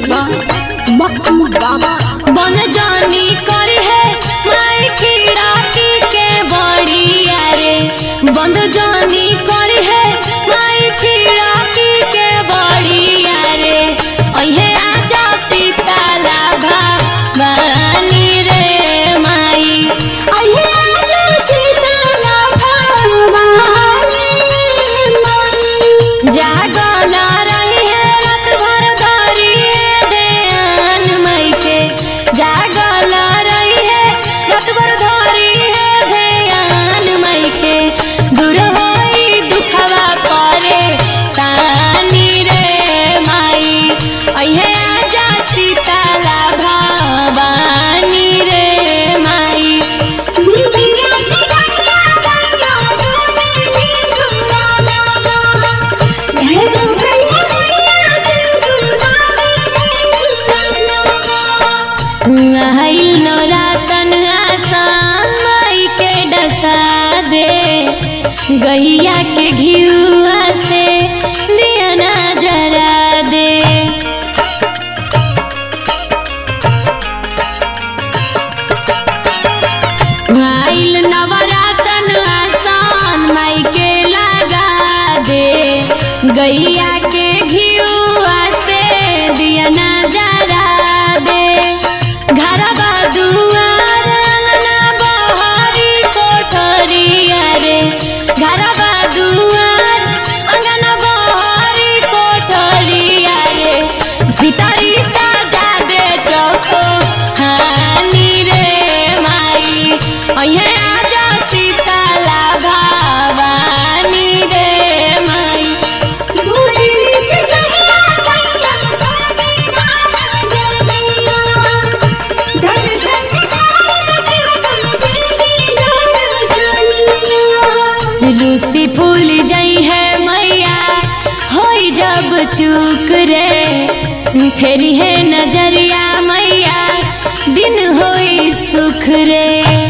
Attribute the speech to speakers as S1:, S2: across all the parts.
S1: music बा मक्कू बाबा
S2: बन जानी करी है माई खिड़की के बड़िया रे बंद जानी करी है माई खिड़की के बड़िया रे ओहे आजा सीताला भवानी रे माई
S1: अये आजा सीताला भवानी माई
S2: जागल रही है रात भर धरी देन मई के जागल रही है रात भर धरी है ध्यान मई के दूर होई दुखवा करे सानी रे माई अहे आजा सीताला भवानी रे माई
S1: बिटिया की गैया गैया तूने भी सुना भैरो भैया भैया सुना
S2: आइल नौरातन आसान माई के डसा दे गैया के घियुआ से दिया ना जरा दे आइल नवरातन आसान माई के लगा दे गैया के घियुआ से दिया ना जरा दे घरवा दुआर अंगना बहारी कोठरिया रे घरवा दुआर अंगना बहारी कोठरिया रे भीतरी साजा दे चौको हानी रे माई अहे आजा सीताला भवानी रे माई
S1: भूली के जहिया गैया तूने नाना जमिया धन धन धान देवतन
S2: लूसी फूल जई है मैया होई जब चूक रे फेरी है नजरिया मैया दिन होई सुख रे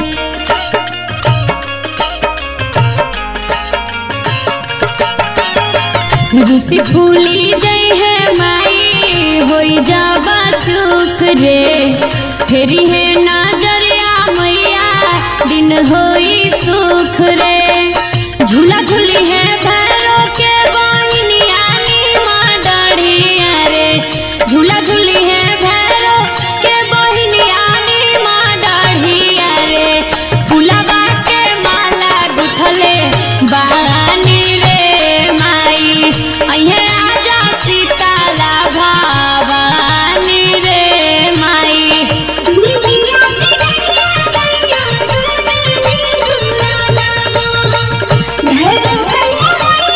S2: लूसी फूली जई है माई होई जब चूक रे फेरी है नजरिया मैया दिन होई सुख रे झूला झूली है भैरो के बहिनिया नी माँ डढ़िया रे झूला झूली है भैरो के बहिनिया नी माँ डढ़िया रे फुलवा के माला गुथले बानी रे माई अहे आजा सीताला भवानी रे माई
S1: बिटिया की गैया गैया तूने भी सुना भैरो भैया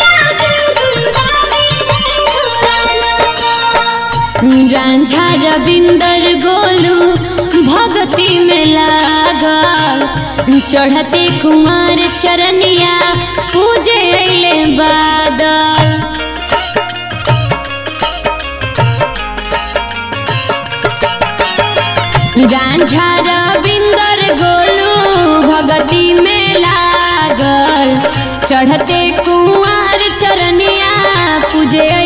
S1: भैया
S2: रांझा रविंदर गोलू भगती में लागल चढ़ते कुमार चरनिया पूजे अइले बादल रांझा रविंदर गोलू भगती में लागल चढ़ते कुमार चरनिया पूजे